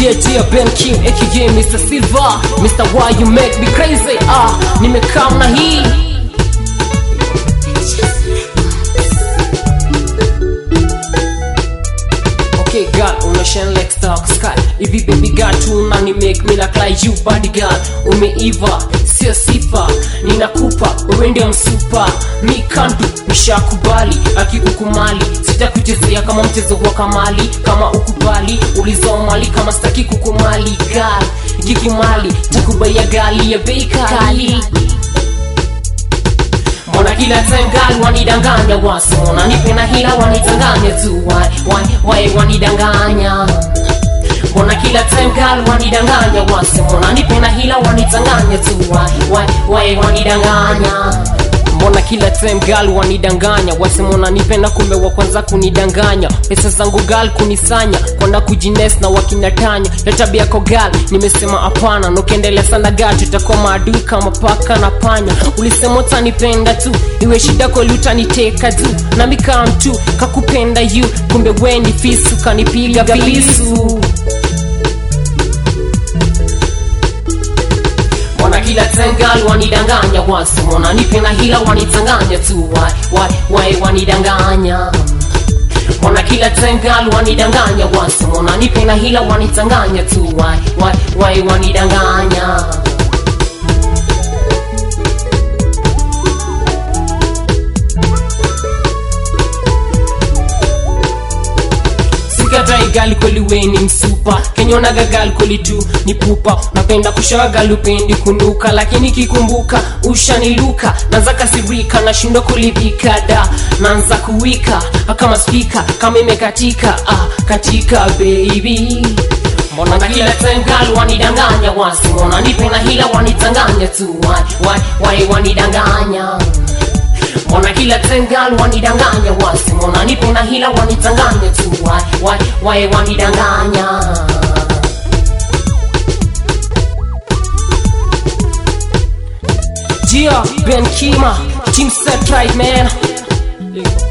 Yeah, dear Ben Kim, aka Mr. Silver Mr. Why you make me crazy Ah, nimekaa na hii Okay girl, umeshine like star sky Hivi baby girl tuna ni make me look like you body girl Umeiva, sio sifa Ninakupa, wewe ndio msupa Mi kandu, nishakubali Akikukumali, sitakuchezea kama mchezo wa kamali Kama ukubali, ulizoa mali Kama sitaki kukumali girl Kikumali, takubaya gali ya bei kali Mbona kila time girl wanidanganya wasimona nipenda hila wanitanganya tu why why why wanidanganya Mbona kila time girl wanidanganya wasimona nipenda hila wanitanganya tu why why why wanidanganya Mbona kila time girl wanidanganya wasemona nipenda kumbe wa kwanza kunidanganya pesa zangu girl kunisanya kwenda kujines na wakinatanya ya tabia yako girl nimesema hapana nukiendelea sana girl tutakuwa maadui kama paka na panya ulisema utanipenda tu iwe shida kweli utaniteka tu nami kama mtu kakupenda you kumbe we ni fisu kanipiga visu Mbona kila time girl wanidanganya wasimona nipenda hila wanitanganya tu why why why wanidanganya Mbona kila time girl wanidanganya wasimona nipenda hila wanitanganya tu why why why wanidanganya sikatai gali kweli we ni msupa kenyonaga gali kweli tu ni pupa napenda kushawa gali upendi kunuka lakini kikumbuka ushaniluka naanza kasirika nashindwa kulivika da naanza kuwika kama spika kama imekatika ah, katika baby mbona na kila time gali wanidanganya wasimona nipenda hila wanitanganya tu why, why, why wanidanganya Mbona kila time girl wanidanganya wasimona nipenda hila wanitanganya tu why why why wanidanganya Gia Ben Kima Team set right man